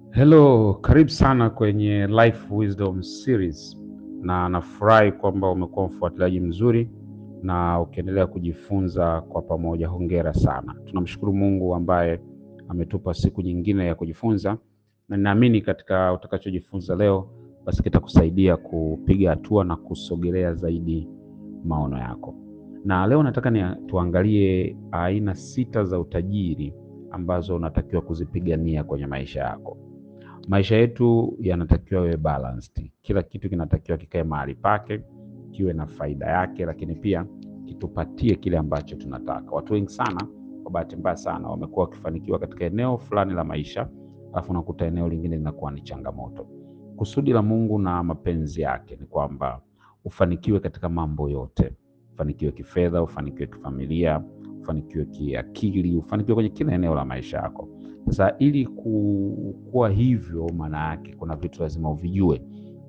Hello, karibu sana kwenye Life Wisdom Series, na nafurahi kwamba umekuwa mfuatiliaji mzuri na ukiendelea kujifunza kwa pamoja. Hongera sana. Tunamshukuru Mungu ambaye ametupa siku nyingine ya kujifunza, na ninaamini katika utakachojifunza leo, basi kitakusaidia kupiga hatua na kusogelea zaidi maono yako. Na leo nataka ni tuangalie aina sita za utajiri ambazo unatakiwa kuzipigania kwenye maisha yako. Maisha yetu yanatakiwa yawe balanced. Kila kitu kinatakiwa kikae mahali pake, kiwe na faida yake, lakini pia kitupatie kile ambacho tunataka. Watu wengi sana, kwa bahati mbaya sana, wamekuwa wakifanikiwa katika eneo fulani la maisha, alafu unakuta eneo lingine linakuwa ni changamoto. Kusudi la Mungu na mapenzi yake ni kwamba ufanikiwe katika mambo yote, ufanikiwe kifedha, ufanikiwe kifamilia, ufanikiwe kiakili, ufanikiwe kwenye kila eneo la maisha yako. Sasa ili ku- kuwa hivyo, maana yake kuna vitu lazima uvijue,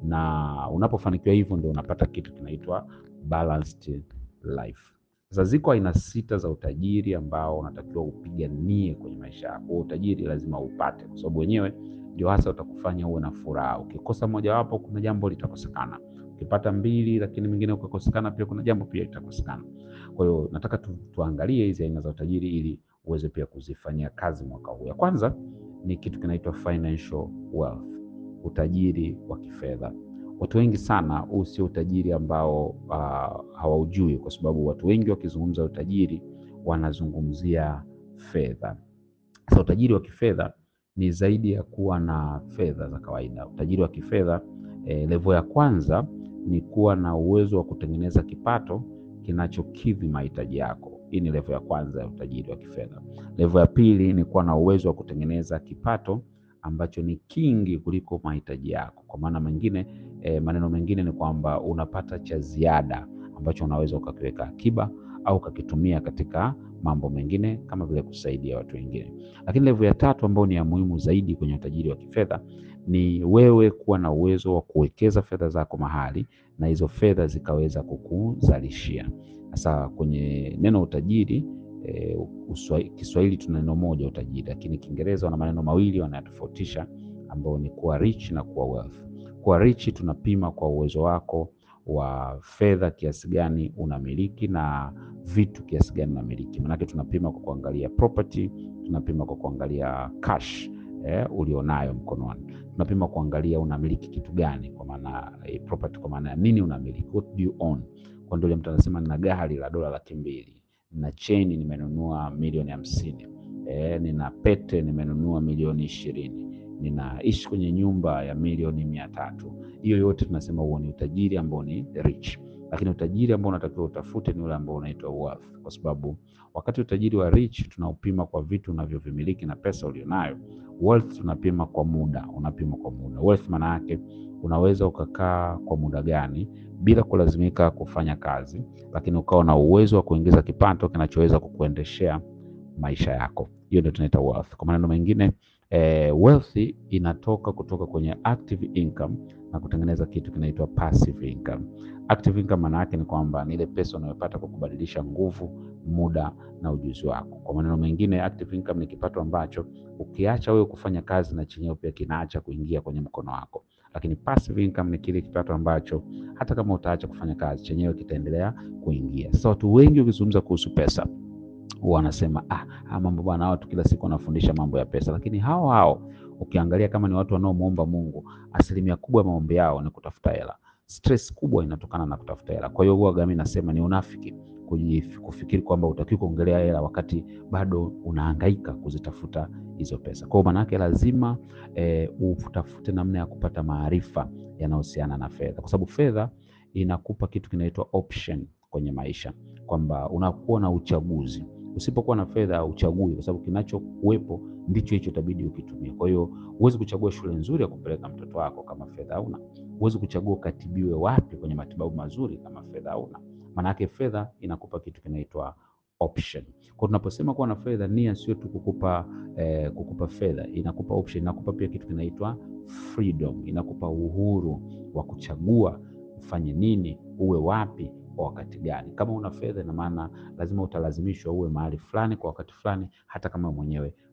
na unapofanikiwa hivyo ndio unapata kitu kinaitwa balanced life. Sasa ziko aina sita za utajiri ambao unatakiwa upiganie kwenye maisha yako. Huo utajiri lazima upate, kwa sababu wenyewe ndio hasa utakufanya uwe na furaha. Ukikosa mojawapo, kuna jambo litakosekana. Ukipata mbili, lakini mingine ukakosekana, pia kuna jambo pia litakosekana. Kwa hiyo nataka tu, tuangalie hizi aina za utajiri ili uweze pia kuzifanyia kazi mwaka huu. Ya kwanza ni kitu kinaitwa financial wealth, utajiri wa kifedha. Watu wengi sana, huu sio utajiri ambao uh, hawaujui, kwa sababu watu wengi wakizungumza utajiri wanazungumzia fedha. Sasa utajiri wa kifedha ni zaidi ya kuwa na fedha za kawaida. Utajiri wa kifedha eh, level ya kwanza ni kuwa na uwezo wa kutengeneza kipato kinachokidhi mahitaji yako. Hii ni level ya kwanza ya utajiri wa kifedha. Level ya pili ni kuwa na uwezo wa kutengeneza kipato ambacho ni kingi kuliko mahitaji yako. Kwa maana mengine eh, maneno mengine ni kwamba unapata cha ziada ambacho unaweza ukakiweka akiba au ukakitumia katika mambo mengine kama vile kusaidia watu wengine. Lakini level ya tatu ambayo ni ya muhimu zaidi kwenye utajiri wa kifedha ni wewe kuwa na uwezo wa kuwekeza fedha zako mahali na hizo fedha zikaweza kukuzalishia. Sasa kwenye neno utajiri e, Kiswahili tuna neno moja utajiri, lakini Kiingereza wana maneno mawili wanayatofautisha, ambao ni kuwa rich na kuwa wealth. Kuwa rich tunapima kwa uwezo wako wa fedha kiasi gani unamiliki na vitu kiasi gani unamiliki. Maanake tunapima kwa kuangalia property, tunapima kwa kuangalia cash eh, ulionayo mkononi, tunapima kuangalia unamiliki kitu gani, kwa maana eh, property, kwa maana ya nini unamiliki, what do you own. Kwa ndio mtu anasema nina gari la dola laki mbili, nina cheni nimenunua milioni hamsini, eh, nina pete nimenunua milioni ishirini, ninaishi kwenye nyumba ya milioni mia tatu. Hiyo yote tunasema huo ni utajiri ambao ni rich, lakini utajiri ambao unatakiwa utafute ni ule ambao unaitwa wealth, kwa sababu wakati utajiri wa rich tunaupima kwa vitu unavyovimiliki na pesa ulionayo. Wealth tunapima kwa muda, unapima kwa muda. Wealth maana yake unaweza ukakaa kwa muda gani bila kulazimika kufanya kazi, lakini ukawa na uwezo wa kuingiza kipato kinachoweza kukuendeshea maisha yako. Hiyo ndio tunaita wealth. Kwa maneno mengine eh, wealth inatoka kutoka kwenye active income na kutengeneza kitu kinaitwa passive income. Active income maana yake ni kwamba ni ile pesa unayopata kwa kubadilisha nguvu, muda na ujuzi wako. Kwa maneno mengine, active income ni kipato ambacho ukiacha wewe kufanya kazi na chenyewe pia kinaacha kuingia kwenye mkono wako, lakini passive income ni kile kipato ambacho hata kama utaacha kufanya kazi chenyewe kitaendelea kuingia. Sasa watu wengi ukizungumza kuhusu pesa huwa wanasema ah, ah, mambo bwana, watu kila siku wanafundisha mambo ya pesa, lakini hao hao ukiangalia kama ni watu wanaomuomba Mungu, asilimia kubwa ya maombi yao ni kutafuta hela. Stress kubwa inatokana na kutafuta hela. Kwa hiyo huwa mimi nasema ni unafiki kufikiri kwamba utakiwa kuongelea hela wakati bado unahangaika kuzitafuta hizo pesa. Kwa hiyo maana yake lazima e, utafute namna ya kupata maarifa yanayohusiana na fedha, kwa sababu fedha inakupa kitu kinaitwa option kwenye maisha, kwamba unakuwa na uchaguzi. Usipokuwa na fedha uchagui, kwa sababu kinachokuwepo ndicho hicho itabidi ukitumia. Kwa hiyo huwezi kuchagua shule nzuri ya kupeleka mtoto wako kama fedha hauna. Huwezi kuchagua ukatibiwe wapi kwenye matibabu mazuri kama fedha hauna. Maana yake fedha inakupa kitu kinaitwa option. Kwa tunaposema kuwa na fedha, nia sio tu kukupa eh, kukupa fedha, inakupa option, inakupa pia kitu kinaitwa freedom, inakupa uhuru wa kuchagua ufanye nini, uwe wapi kwa wakati gani. Kama una fedha, ina maana lazima utalazimishwa uwe mahali fulani kwa wakati fulani, hata kama mwenyewe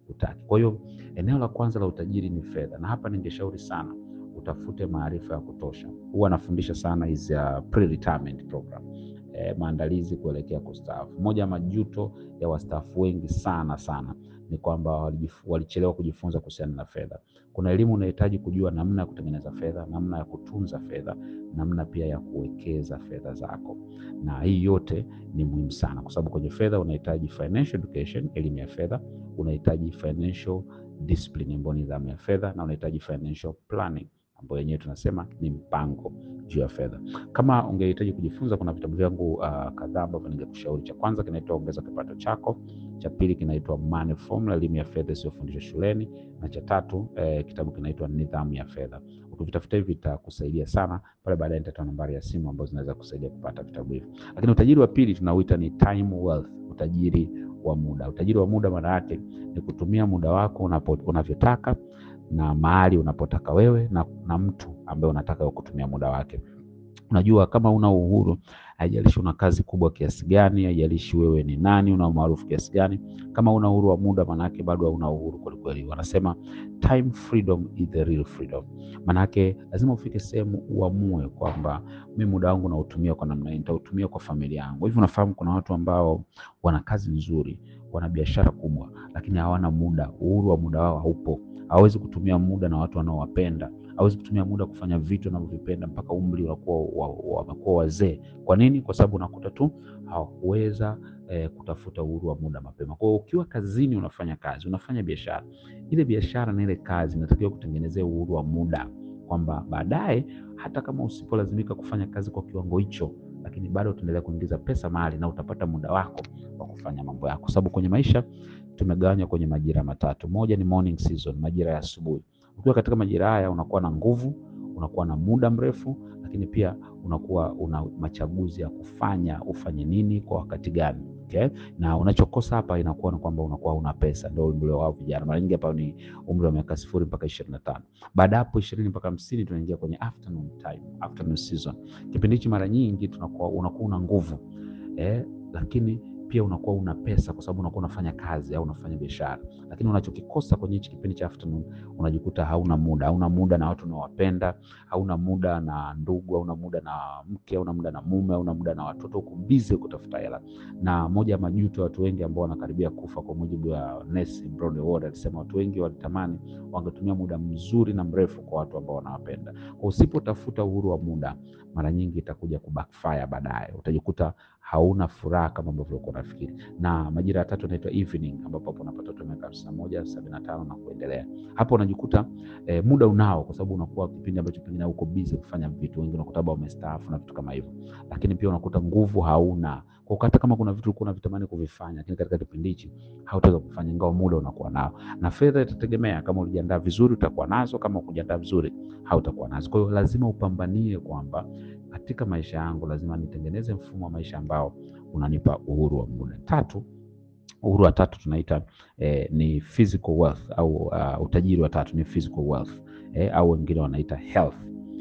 utaki. Kwa hiyo eneo la kwanza la utajiri ni fedha, na hapa ningeshauri sana utafute maarifa ya kutosha. Huwa anafundisha sana hizi uh, pre-retirement program e, maandalizi kuelekea kustaafu. Moja ya majuto ya wastaafu wengi sana sana ni kwamba walichelewa kujifunza kuhusiana na fedha. Kuna elimu unahitaji kujua namna ya kutengeneza fedha, namna ya kutunza fedha, namna pia ya kuwekeza fedha zako, na hii yote ni muhimu sana, kwa sababu kwenye fedha unahitaji financial education, elimu ya fedha, unahitaji financial discipline ambayo ni nidhamu ya fedha, na unahitaji financial planning ambayo yenyewe tunasema ni mpango juu ya fedha. Kama ungehitaji kujifunza, kuna vitabu vyangu uh, kadhaa ambavyo ningekushauri. Cha kwanza kinaitwa Ongeza Kipato Chako, cha pili kinaitwa Money Formula, elimu ya fedha isiyofundishwa shuleni, na cha tatu eh, kitabu kinaitwa Nidhamu ya Fedha. Ukivitafuta hivi vitakusaidia sana. Pale baadaye nitatoa nambari ya simu ambazo zinaweza kusaidia kupata vitabu hivi. Lakini utajiri wa pili tunauita ni time wealth, utajiri wa muda. Utajiri wa muda maana yake ni kutumia muda wako unavyotaka na mahali unapotaka wewe na, na mtu ambaye unataka kutumia muda wake. Unajua, kama una uhuru, haijalishi una kazi kubwa kiasi gani, haijalishi wewe ni nani, una maarufu kiasi gani, kama una uhuru wa muda, manake bado hauna uhuru kwelikweli. Wanasema time freedom is the real freedom. Manake lazima ufike sehemu uamue kwamba mimi muda wangu nautumia kwa namna hii, nitautumia kwa familia yangu. Hivi unafahamu kuna watu ambao wana kazi nzuri, wana biashara kubwa, lakini hawana muda. Uhuru wa muda wao haupo hawezi kutumia muda na watu wanaowapenda, hawezi kutumia muda kufanya vitu wanavyovipenda mpaka umri unakuwa wamekuwa wazee. Kwa nini? Kwa sababu unakuta tu hawakuweza eh, kutafuta uhuru wa muda mapema. Kwa hiyo ukiwa kazini, unafanya kazi, unafanya biashara, ile biashara na ile kazi inatakiwa kutengenezea uhuru wa muda, kwamba baadaye hata kama usipolazimika kufanya kazi kwa kiwango hicho, lakini bado utaendelea kuingiza pesa mahali na utapata muda wako wa kufanya mambo yako, sababu kwenye maisha tumegawanywa kwenye majira matatu. Moja ni morning season, majira ya asubuhi. Ukiwa katika majira haya unakuwa na nguvu, unakuwa na muda mrefu, lakini pia unakuwa una machaguzi ya kufanya ufanye nini kwa wakati gani. Okay? Na unachokosa hapa inakuwa ni kwamba unakuwa una pesa. Ndio umri wao vijana, mara nyingi hapa ni umri wa miaka sifuri mpaka ishirini na tano. Baada hapo ishirini mpaka hamsini tunaingia kwenye afternoon time, afternoon season. Kipindi hichi mara nyingi tunakuwa unakuwa una nguvu eh, lakini pia unakuwa una pesa kwa sababu unakuwa unafanya kazi au unafanya biashara, lakini unachokikosa kwenye hichi kipindi cha afternoon, unajikuta hauna muda, hauna muda na watu unaowapenda, hauna muda na ndugu, hauna muda na mke, hauna muda na mume, hauna muda na watoto, uko busy kutafuta hela. Na moja ya majuto ya watu wengi ambao wanakaribia kufa, kwa mujibu wa Nelson Brownell, alisema watu wengi walitamani wangetumia muda mzuri na mrefu kwa watu ambao wanawapenda. Kwa usipotafuta uhuru wa muda, mara nyingi itakuja kubackfire baadaye, utajikuta hauna furaha kama ambavyo ulikuwa unafikiri. Na majira ya tatu yanaitwa evening, ambapo hapo unapata watu miaka hamsini na moja sabini na tano na kuendelea. Hapo unajikuta eh, muda unao, kwa sababu unakuwa kipindi ambacho pengine uko busy kufanya vitu, wengi unakuta labda wamestaafu na vitu kama hivyo, lakini pia unakuta nguvu hauna kwa hata kama kuna vitu ulikuwa unavitamani kuvifanya, lakini katika kipindi hichi hautaweza kufanya, ingawa muda unakuwa nao. Na fedha itategemea, kama ulijiandaa vizuri utakuwa nazo, kama ukujiandaa vizuri hautakuwa nazo. Kwa hiyo lazima upambanie kwamba katika maisha yangu lazima nitengeneze mfumo wa maisha ambao unanipa uhuru wa muda. Tatu, uhuru wa tatu tunaita eh, ni physical wealth au uh, utajiri wa tatu ni physical wealth eh, au wengine wanaita health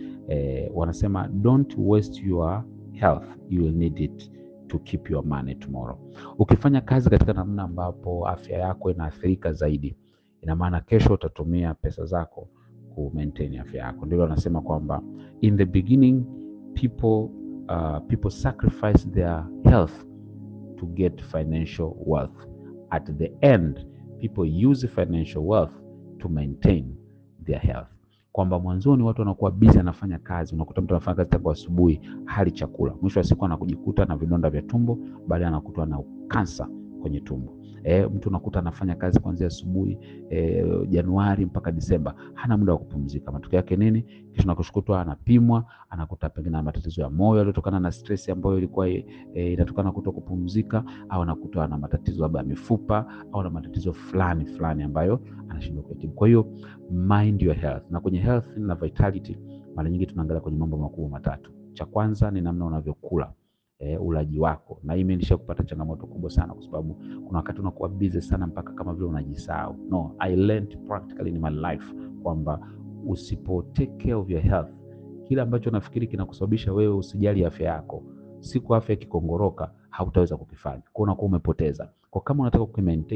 eh, wanasema don't waste your health you will need it to keep your money tomorrow. Ukifanya kazi katika namna ambapo afya yako inaathirika zaidi, ina maana kesho utatumia pesa zako ku maintain afya yako. Ndio wanasema kwamba in the beginning people uh, people sacrifice their health to get financial wealth. At the end people use financial wealth to maintain their health. Kwamba mwanzoni watu wanakuwa busy anafanya kazi, unakuta mtu anafanya kazi tangu asubuhi hali chakula, mwisho wa siku anakujikuta na vidonda vya tumbo, baadaye anakutwa na kansa kwenye tumbo. E, mtu unakuta anafanya kazi kuanzia asubuhi e, Januari mpaka Disemba, hana muda wa kupumzika. Matokeo yake nini? Kisha nakushukutwa anapimwa, anakuta pengine na matatizo ya moyo yaliyotokana na stress ambayo ilikuwa e, inatokana kuto kupumzika, au anakuta na matatizo labda ya mifupa au na matatizo fulani fulani ambayo anashindwa kutibu. Kwa hiyo mind your health, na kwenye health na vitality mara nyingi tunaangalia kwenye mambo makubwa matatu. Cha kwanza ni namna unavyokula E, ulaji wako na hii imenisha kupata changamoto kubwa sana, kwa sababu kuna wakati unakuwa busy sana mpaka kama vile unajisahau. No, I learned practically in my life kwamba usipo take care of your health, kile ambacho nafikiri kinakusababisha wewe usijali afya yako, siku afya ikikongoroka hautaweza kukifanya, kwa unakuwa umepoteza. Kwa kama unataka kumaintain,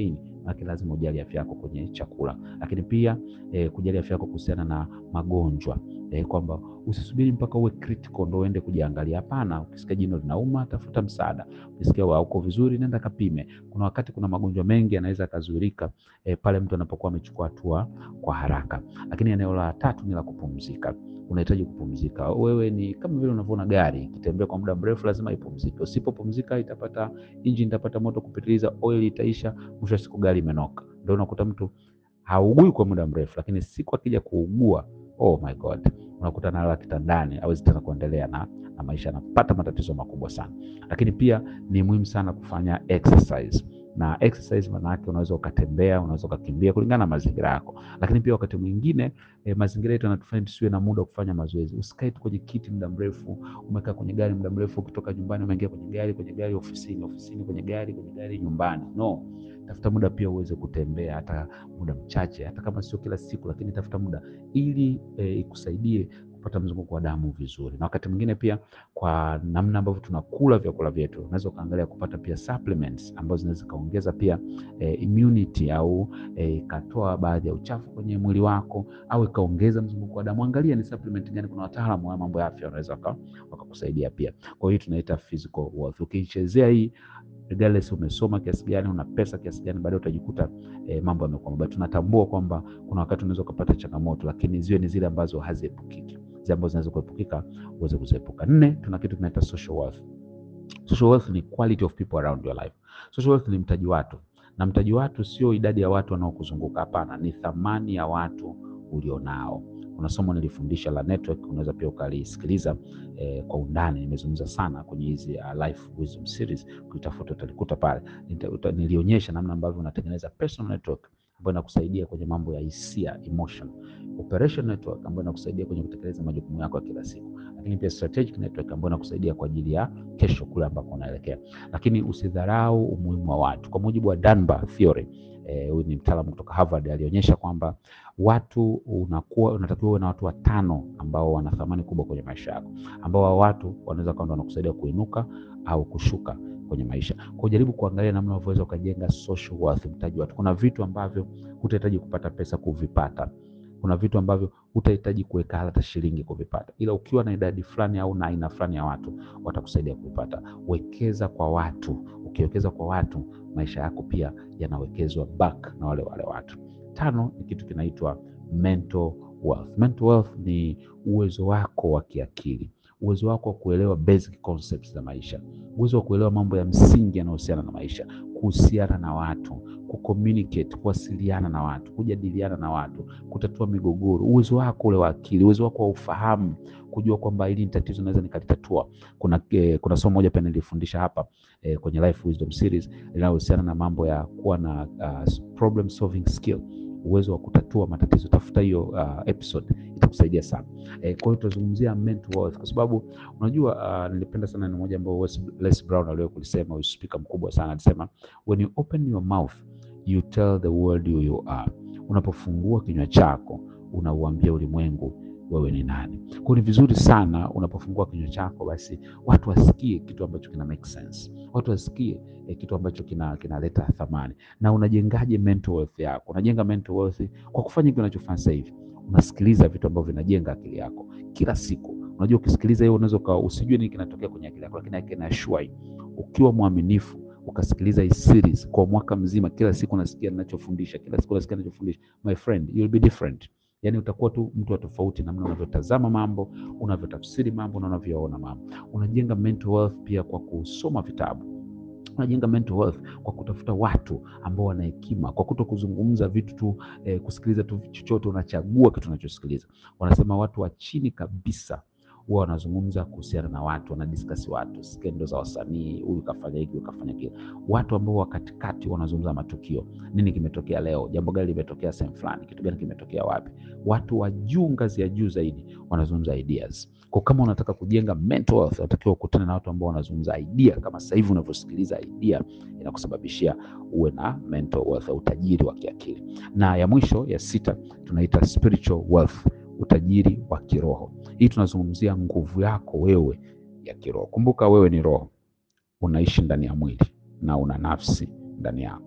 maana lazima ujali afya yako kwenye chakula, lakini pia eh, kujali afya yako kuhusiana na magonjwa eh, kwamba usisubiri mpaka uwe critical ndo uende kujiangalia. Hapana, ukisikia jino linauma, tafuta msaada. Ukisikia hauko vizuri, nenda kapime. Kuna wakati kuna magonjwa mengi yanaweza yakazuilika eh, pale mtu anapokuwa amechukua hatua kwa haraka. Lakini eneo la tatu ni la kupumzika. Unahitaji kupumzika. Wewe ni kama vile unavyoona gari ikitembea kwa muda mrefu, lazima ipumzike. Usipopumzika itapata engine itapata moto kupitiliza, oil itaisha, mwisho wa siku gari imenoka. Ndio unakuta mtu haugui kwa muda mrefu, lakini siku akija kuugua, oh my God, unakuta analala kitandani, hawezi tena kuendelea na, na maisha, anapata matatizo makubwa sana. Lakini pia ni muhimu sana kufanya exercise na exercise maana yake unaweza ukatembea, unaweza ukakimbia kulingana na mazingira yako. Lakini pia wakati mwingine eh, mazingira yetu yanatufanya tusiwe na muda wa kufanya mazoezi. Usikae tu kwenye kiti muda mrefu, umekaa kwenye gari muda mrefu, ukitoka nyumbani umeingia kwenye gari, kwenye gari ofisini, ofisini kwenye gari, kwenye gari nyumbani. No, tafuta muda pia uweze kutembea, hata muda mchache, hata kama sio kila siku, lakini tafuta muda ili eh, ikusaidie kupata mzunguko wa damu vizuri. Na wakati mwingine pia kwa namna ambavyo tunakula vyakula vyetu, unaweza ukaangalia kupata pia supplements ambazo zinaweza kaongeza pia eh, immunity au ikatoa eh, baadhi ya uchafu kwenye mwili wako au ikaongeza mzunguko wa damu. Angalia ni supplement gani, kuna wataalamu wa mambo ya afya wanaweza wakakusaidia pia. Kwa hiyo tunaita physical wealth. Ukiichezea hii regardless umesoma kiasi gani, una pesa kiasi gani, baadaye utajikuta eh, mambo yamekuwa mabaya. Tunatambua kwamba kuna wakati unaweza ukapata changamoto, lakini ziwe ni zile ambazo haziepukiki, zile ambazo zinaweza kuepukika uweze kuziepuka. Nne, tuna kitu tunaita social wealth. Social wealth ni quality of people around your life. Social wealth ni mtaji watu, na mtaji watu sio idadi ya watu wanaokuzunguka. Hapana, ni thamani ya watu ulionao. Kuna somo nilifundisha la network, unaweza pia ukalisikiliza eh, kwa undani. Nimezungumza sana kwenye hizi uh, life wisdom series, ukitafuta utalikuta pale. Nilionyesha namna ambavyo unatengeneza personal network ambayo inakusaidia kwenye mambo ya hisia emotion, operation network ambayo inakusaidia kwenye kutekeleza majukumu yako ya kila siku, lakini pia strategic network ambayo inakusaidia kwa ajili ya kesho kule ambako unaelekea. Lakini usidharau umuhimu wa watu. Kwa mujibu wa Dunbar theory huyu eh, ni mtaalamu kutoka Harvard alionyesha kwamba watu unakuwa unatakiwa uwe na watu watano ambao wana thamani kubwa kwenye maisha yako, ambao hao watu wanaweza kuwa wanakusaidia kuinuka au kushuka kwenye maisha. Kwa jaribu kuangalia namna unavyoweza ukajenga social wealth, mtaji watu. Kuna vitu ambavyo hutahitaji kupata pesa kuvipata. Kuna vitu ambavyo hutahitaji kuweka hata shilingi kuvipata, ila ukiwa na idadi fulani au na aina fulani ya watu watakusaidia kuvipata. Wekeza kwa watu. Ukiwekeza kwa watu, maisha yako pia yanawekezwa back na wale wale watu. Tano ni kitu kinaitwa mental wealth. Mental wealth ni uwezo wako wa kiakili, uwezo wako wa kuelewa basic concepts za maisha, uwezo wa kuelewa mambo ya msingi yanayohusiana na maisha, kuhusiana na watu, kucommunicate, kuwasiliana na watu, kujadiliana na watu, kutatua migogoro, uwezo wako ule wa akili, uwezo wako wa ufahamu, kujua kwamba hili ni tatizo naweza nikalitatua. Kuna, eh, kuna somo moja pia nilifundisha hapa eh, kwenye Life Wisdom Series linalohusiana na mambo ya kuwa na uh, problem solving skill uwezo wa kutatua matatizo. Tafuta hiyo uh, episode itakusaidia sana. Eh, kwa hiyo tutazungumzia mental wealth kwa sababu unajua uh, nilipenda sana ni moja ambao Les Brown aliwahi kulisema, huyu speaker mkubwa sana alisema, when you open your mouth you tell the world who you are. Unapofungua kinywa chako unauambia ulimwengu wewe ni nani. Kwa hiyo ni vizuri sana unapofungua kinywa chako, basi watu wasikie kitu ambacho kina make sense, watu wasikie eh, kitu ambacho kina kinaleta thamani. Na unajengaje mental wealth yako? Unajenga mental wealth kwa kufanya kile unachofanya sasa hivi, unasikiliza vitu ambavyo vinajenga akili yako kila siku. Unajua, ukisikiliza hiyo unaweza usijue nini kinatokea kwenye akili yako, lakini I can assure you, ukiwa mwaminifu ukasikiliza hii series kwa mwaka mzima, kila siku unasikia ninachofundisha, kila siku unasikia ninachofundisha, my friend you'll be different. Yaani utakuwa tu mtu wa tofauti, namna unavyotazama mambo, unavyotafsiri mambo na unavyoona mambo. Unajenga mental wealth pia kwa kusoma vitabu. Unajenga mental wealth kwa kutafuta watu ambao wana hekima, kwa kuto kuzungumza vitu tu eh, kusikiliza tu chochote, unachagua kitu unachosikiliza. Wanasema watu wa chini kabisa huwa wanazungumza kuhusiana na watu, wanadiskasi watu, skendo za wasanii, huyu kafanya hiki, huyu kafanya kile. Watu ambao wa katikati wanazungumza matukio, nini kimetokea leo, jambo gani limetokea sehemu fulani, kitu gani kimetokea wapi. Watu wa juu, ngazi ya juu zaidi, wanazungumza ideas. Kwa kama unataka kujenga mental wealth, unatakiwa ukutane na watu ambao wanazungumza idea, kama sasa hivi unavyosikiliza idea inakusababishia uwe na mental wealth, utajiri wa kiakili. Na ya mwisho ya sita tunaita spiritual wealth, utajiri wa kiroho. Hii tunazungumzia nguvu yako wewe ya kiroho. Kumbuka wewe ni roho, unaishi ndani ya mwili na una nafsi ndani yako.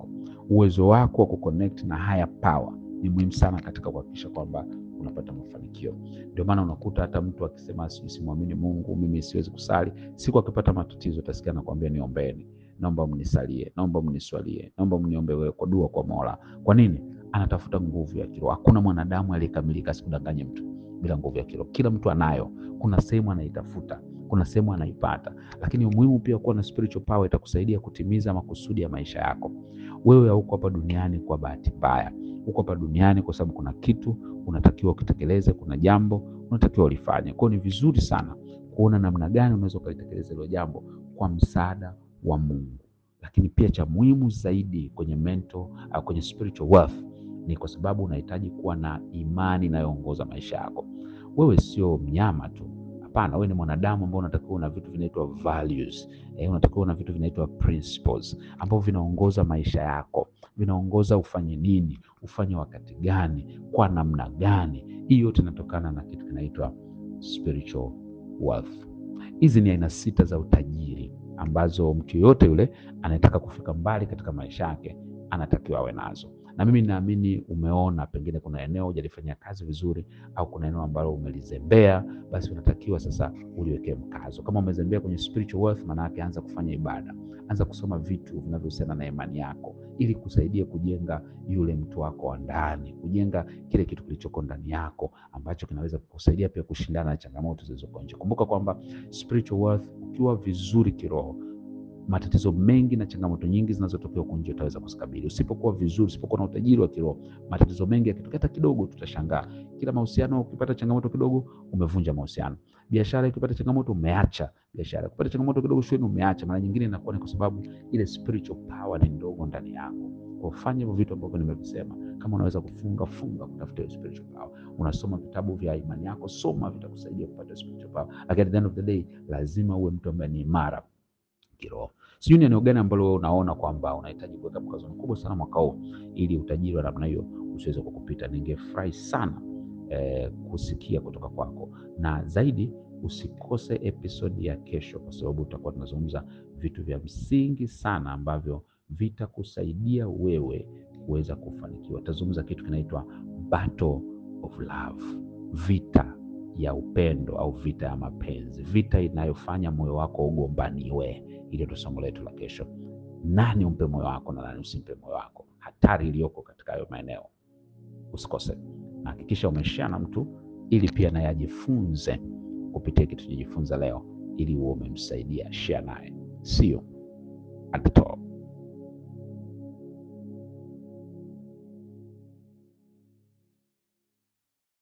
uwezo wako wa kuconnect na higher power ni muhimu sana katika kuhakikisha kwamba unapata mafanikio. Ndio maana unakuta hata mtu akisema sijui simwamini Mungu, mimi siwezi kusali, siku akipata matatizo utasikia anakuambia niombeni, naomba mnisalie, naomba mniswalie, naomba mniombe wewe kwa dua kwa Mola. Kwa nini? Anatafuta nguvu ya kiroho. Hakuna mwanadamu aliyekamilika, asikudanganye mtu, bila nguvu ya kiroho. Kila mtu anayo, kuna sehemu anaitafuta, kuna sehemu anaipata, lakini umuhimu pia kuwa na spiritual power itakusaidia kutimiza makusudi ya maisha yako. Wewe hauko hapa duniani kwa bahati mbaya, uko hapa duniani kwa sababu kuna kitu unatakiwa ukitekeleze, kuna jambo unatakiwa ulifanye. Kwa hiyo ni vizuri sana kuona namna gani unaweza ukalitekeleza hilo jambo kwa msaada wa Mungu. Lakini pia cha muhimu zaidi kwenye mental au kwenye spiritual wealth ni kwa sababu unahitaji kuwa na imani inayoongoza maisha yako. Wewe sio mnyama tu, hapana. Wewe ni mwanadamu ambao unatakiwa una vitu vinaitwa values, eh, unatakiwa una vitu vinaitwa principles ambavyo vinaongoza maisha yako, vinaongoza ufanye nini, ufanye wakati gani, kwa namna gani. Hii yote inatokana na kitu kinaitwa spiritual wealth. Hizi ni aina sita za utajiri ambazo mtu yoyote yule anayetaka kufika mbali katika maisha yake anatakiwa awe nazo, na mimi naamini umeona, pengine kuna eneo hujalifanyia kazi vizuri, au kuna eneo ambalo umelizembea, basi unatakiwa sasa uliwekee mkazo. Kama umezembea kwenye spiritual wealth, maana yake anza kufanya ibada, anza kusoma vitu vinavyohusiana na imani yako, ili kusaidia kujenga yule mtu wako wa ndani, kujenga kile kitu kilichoko ndani yako ambacho kinaweza kukusaidia pia kushindana na changamoto zilizoko nje. Kumbuka kwamba spiritual wealth, ukiwa vizuri kiroho matatizo mengi na changamoto nyingi zinazotokea huko nje utaweza kuzikabili. Usipokuwa vizuri, usipokuwa na utajiri wa kiroho, matatizo mengi yakitokea hata kidogo, tutashangaa. Kila mahusiano, ukipata changamoto kidogo, umevunja mahusiano. Biashara ikipata changamoto, umeacha biashara. Ukipata changamoto kidogo shuleni, umeacha. Mara nyingine inakuwa ni kwa sababu ile spiritual power ni ndogo ndani yako. Kwa fanya hivyo vitu ambavyo nimevisema. Kama unaweza kufunga funga, kutafuta spiritual power. Unasoma vitabu vya imani yako, soma, vitakusaidia kupata spiritual power. Lakini at the end of the day, lazima uwe mtu ambaye ni imara kiroho. Sijui ni eneo gani ambalo wewe unaona kwamba unahitaji kuweka mkazo mkubwa sana mwaka huu ili utajiri wa namna hiyo usiweze kukupita. Ningefurahi sana eh, kusikia kutoka kwako, na zaidi usikose episode ya kesho, kwa sababu tutakuwa tunazungumza vitu vya msingi sana ambavyo vitakusaidia wewe kuweza kufanikiwa. Tutazungumza kitu kinaitwa battle of love, vita ya upendo au vita ya mapenzi, vita inayofanya moyo wako ugombaniwe. Hilo ndio somo letu la kesho. Nani umpe moyo wako na nani usimpe moyo wako, hatari iliyoko katika hayo maeneo. Usikose na hakikisha umeshare na mtu, ili pia naye ajifunze kupitia kitu tujifunza leo, ili uwe umemsaidia. Share naye, see you at the top.